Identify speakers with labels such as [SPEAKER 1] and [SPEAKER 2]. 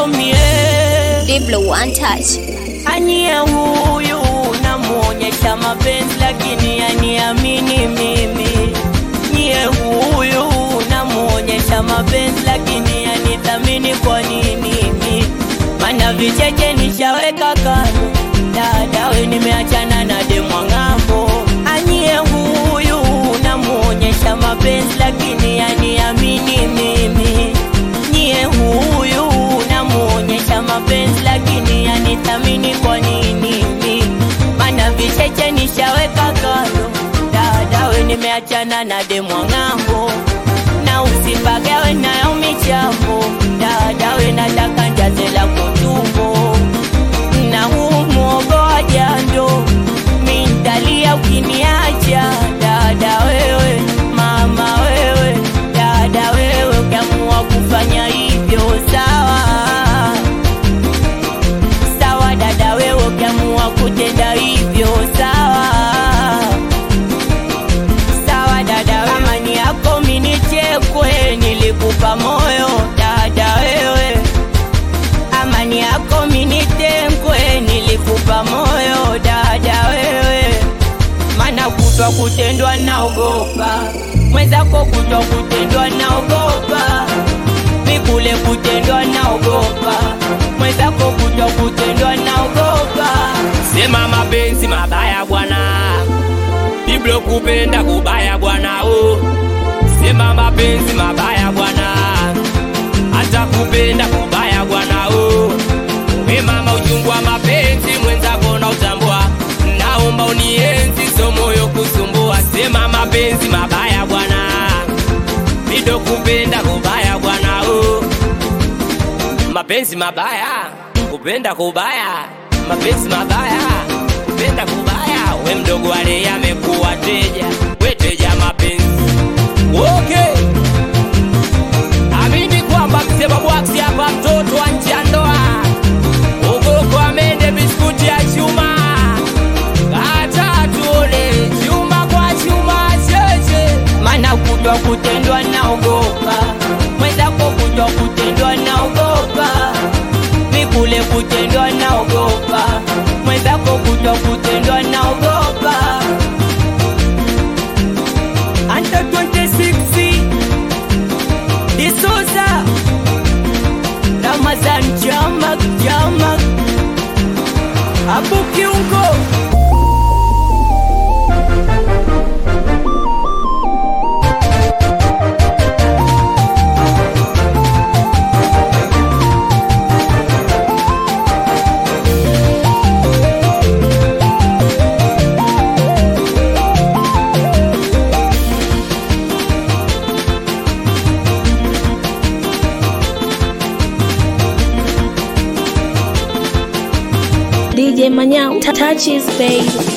[SPEAKER 1] yako mie
[SPEAKER 2] Diblo one touch.
[SPEAKER 1] anie huyu namuonyesha mapenzi lakini aniamini mimi nyie huyu namuonyesha mapenzi lakini anithamini kwa nini mi mana vicheche nishaweka kando dadawe nimeachana na demwa ng'ambo anie huyu namuonyesha mapenzi lakini aniamini mimi nyie huyu namuonyesha mapenzi lakini anithamini kwa nini mi mana vicheche nishaweka kando dadawe nimeachana na demwa ng'ambo na usipagawe nayo michambo dadawe nataka njaze la kutumbo na huu mwogo wa jando mintalia ukiniacha dada wewe mama wewe dada wewe ukiamua kufanya hivyo sawa sawa dada wewe ukiamua kutenda hivyo sawa sawa dada amani yako minichekwe nilikupa moyo dada wewe amani yako minitengwe nilikupa moyo dada wewe mana kutwa kutendwa naogopa mwenzako kutwa kutendwa naogopa mikule kutendwa naogopa mwenzako kutwa kutendwa naogopa
[SPEAKER 3] sema mapenzi mabaya bwana biblo kupenda kubaya bwana o sema mapenzi mabaya bwana hata kupenda kubaya bwana o we mama uchungu wa mapenzi mwenzako na utambua naomba unienzi so moyo kusumbua sema mapenzi mabaya bwana bido kupenda kubaya bwana o mapenzi mabaya kupenda kubaya mapenzi mabaya kupenda kubaya we mdogo wale amekuwa teja we teja mapenzi okay amini kwamba msema bwaksi hapa mtoto wa nje ya ndoa ugoko amende biskuti ya chuma kata tuone chuma kwa chuma cheche
[SPEAKER 1] mana kutwa kutendwa naogopa mwenzako kutwa kutendwa naogopa mikule kutendwa naogopa mwenzako kutwa kutendwa naogopa anta 26 disosa ramazan jamak jamak abu kiungo
[SPEAKER 2] DJ Manyao touches babe.